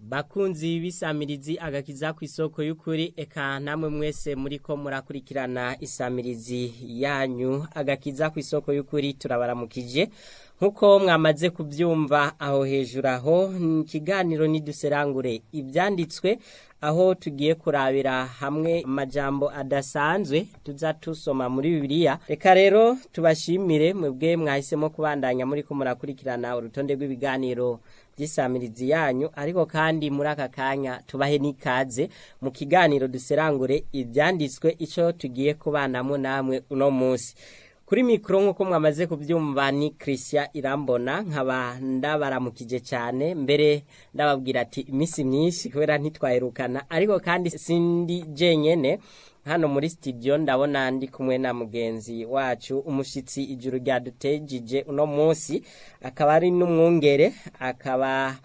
bakunzi b'isamirizi agakiza ku isoko y'ukuri eka namwe mwese muri ko murakurikirana isamirizi yanyu agakiza ku isoko y'ukuri turabaramukije nk'uko mwamaze kubyumva aho hejuru aho ikiganiro niduserangure ibyanditswe aho tugiye kurabira hamwe amajambo adasanzwe tuza tusoma muri bibiliya reka rero tubashimire mwebwe mwahisemo kubandanya muri ko murakurikirana urutonde rw'ibiganiro by'isamirizi yanyu ariko kandi muri aka kanya tubahe n'ikaze mu kiganiro duserangure ibyanditswe icyo tugiye kubanamo namwe uno munsi kuri mikoro nk'uko mwamaze kubyumva ni christian irambona nkaba ndabaramukije cyane mbere ndababwira ati iminsi myinshi kubera ntitwaherukana ariko kandi sindi jenyene hano muri studio ndabona ndi kumwe na mugenzi wacu umushyitsi ijuru ryadutejije uno munsi akaba ari n'umwungere akaba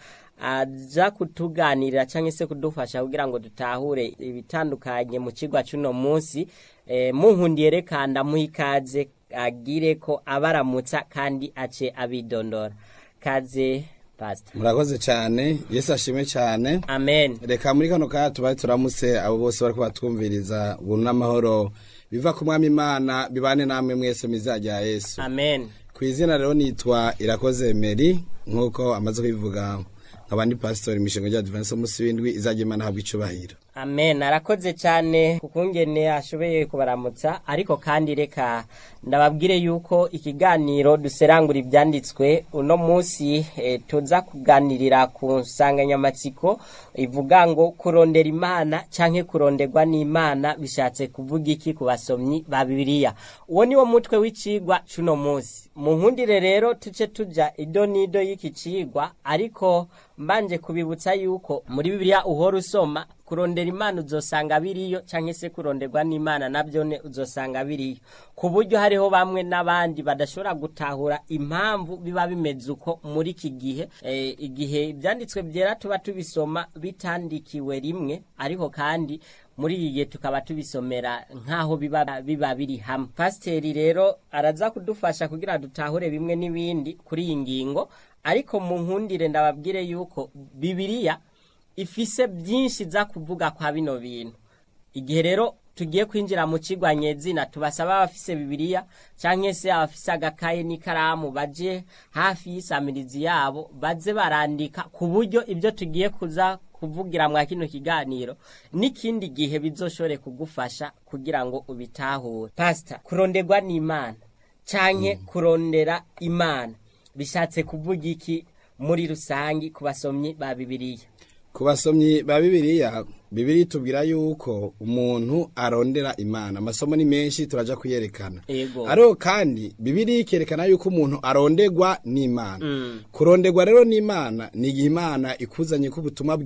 aza kutuganirira cyangwa se kudufasha kugira ngo dutahure ibitandukanye mu kigwa cy'uno munsi muhundiye reka ndamuha ikaze agire ko abaramutsa kandi ace abidondora kaze pastor murakoze cyane yesu ashime cyane amen reka muri kano kanya tubaye turamutse abo bose bari kubatwumviriza ubuntu n'amahoro biva ku mwami imana bibane namwe mwese mu izina rya yesu amen ku izina rero nitwa irakoze meri nk'uko amaze kubivuga nk'abandi pasitori imishinga rya divanse munsi w'indwi izajya imana habwa icubahiro amen arakoze cyane kukungene ashoboye kubaramutsa ariko kandi reka ndababwire yuko ikiganiro duserangura ibyanditswe uno munsi e, tuza kuganirira ku nsanganyamatsiko ivuga ngo kurondera imana canke kuronderwa n'imana bishatse kuvuga iki ku basomyi ba bibiliya uwo niwo mutwe w'icigwa c'uno munsi mu nkundire rero tuce tuja ido n'ido y'iki cigwa ariko mbanje kubibutsa yuko muri bibiliya uhora usoma kurondera imana uzosanga biriyo cyangwa se kuronderwa n'imana nabyo uzosanga biriyo ku buryo hariho bamwe n'abandi badashobora gutahura impamvu biba bimeze uko muri iki gihe igihe ibyanditswe byera tuba tubisoma bitandikiwe rimwe ariko kandi muri iyi gihe tukaba tubisomera nk'aho biba biba biri hamwe pasiteri rero araza kudufasha kugira dutahure bimwe n'ibindi kuri iyi ngingo ariko mu nkundire ndababwire yuko bibiriya ifise byinshi za kuvuga kwa bino bintu igihe rero tugiye kwinjira mu kigwa nyezina tubasaba abafise bibiliya cyangwa se abafise agakaye n'ikaramu baje hafi y'isamirizi yabo baze barandika ku buryo ibyo tugiye kuza kuvugira mwa kino kiganiro n'ikindi gihe bizoshobore kugufasha kugira ngo ubitahure pasita kuronderwa n'imana cyangwa kurondera imana bishatse kuvuga iki muri rusange ku basomyi ba bibiliya ku basomyi ba bibiliya bibiri tubwira yuko umuntu arondera imana amasomo ni menshi turaja kuyerekana Ego. ariko kandi bibiri ikerekana yuko umuntu aronderwa n'imana kuronderwa rero n'imana ni igihe imana ikuzanye ko ubutumwa